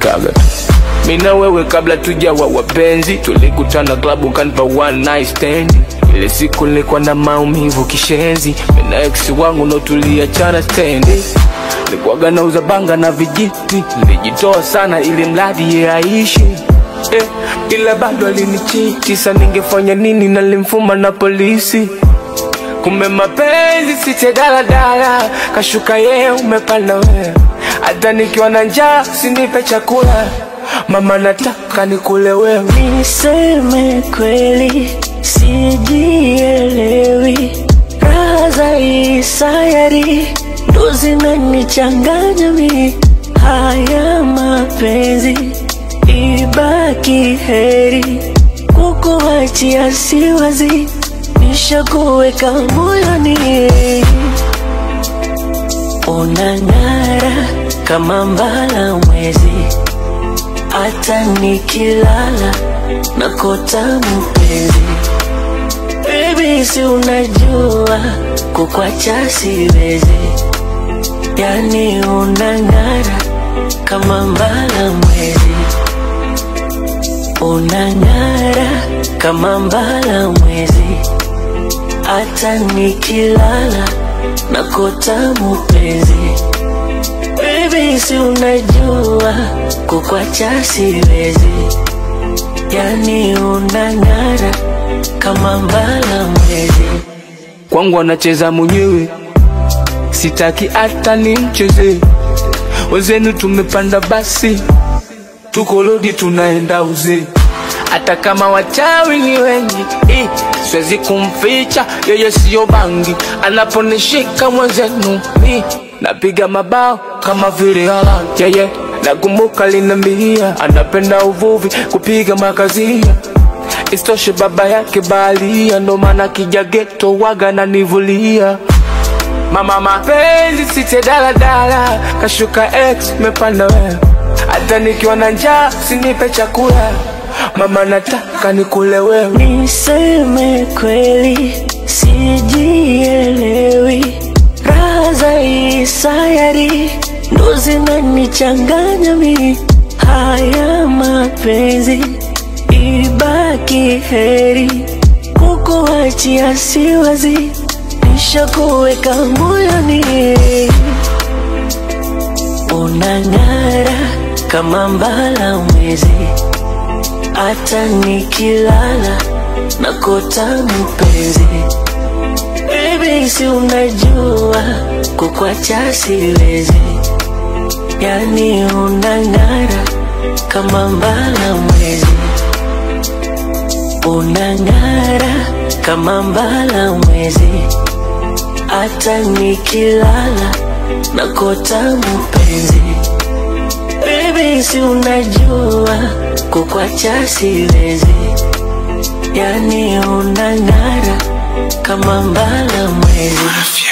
nilichekikaga tu mina wewe kabla tujawa wapenzi tulikutana klabu kanipa one night stand ile siku nilikuwa na maumivu kishenzi mina ex wangu ndo tuliachana stendi nilikuwaga nauza banga na vijiti nilijitoa sana ili mradi ye aishi eh, ila bado alinichiti sa ningefanya nini nalimfuma na polisi kumbe mapenzi site daladala kashuka yeye umepanda wewe hata nikiwa na njaa sinipe chakula mama nataka nikule wewe Niseme kweli, sijielewi. Raha za hii sayari ndo zinanichanganya mi. Haya mapenzi ibaki heri, kukuachia siwazi, nishakuweka moyoni. Unang'ara kama mbala mwezi hata nikilala nakota mpenzi Baby, si unajua kukwacha siwezi, yani unang'ara kama mbala mwezi, unang'ara kama mbala mwezi, hata nikilala nakota mpenzi Baby, si unajua kukwacha siwezi, yani unang'ara kama mbala mwezi. kwangu anacheza mwenyewe sitaki hata nimcheze wezenu tumepanda basi tuko lodi tunaenda uzee hata kama wachawi ni wengi eh, siwezi kumficha yeye siyo bangi anaponishika mwenzenu mi napiga mabao kama vile Haaland yeye nakumbuka linambia anapenda uvuvi kupiga makazia Istoshe baba yake baharia, ndo maana kija geto waga na nivulia. Mama mapenzi site daladala, kashuka ex mepanda wewe, hata nikiwa na njaa sinipe chakula, mama nataka nikule wewe. Niseme kweli, sijielewi. Raha za hii sayari ndo zinanichanganya mi. Haya mapenzi ibaki heri, kukuachia siwazi, nishakuweka moyoni. Unang'ara kama mbala mwezi, hata nikilala nakota mpenzi. Baby, si unajua kukwacha siwezi, yani unang'ara kama mbala mwezi, unang'ara kama mbala mwezi, hata nikilala nakota mpenzi. Baby, si unajua kukwacha siwezi, yani unang'ara kama mbala mwezi.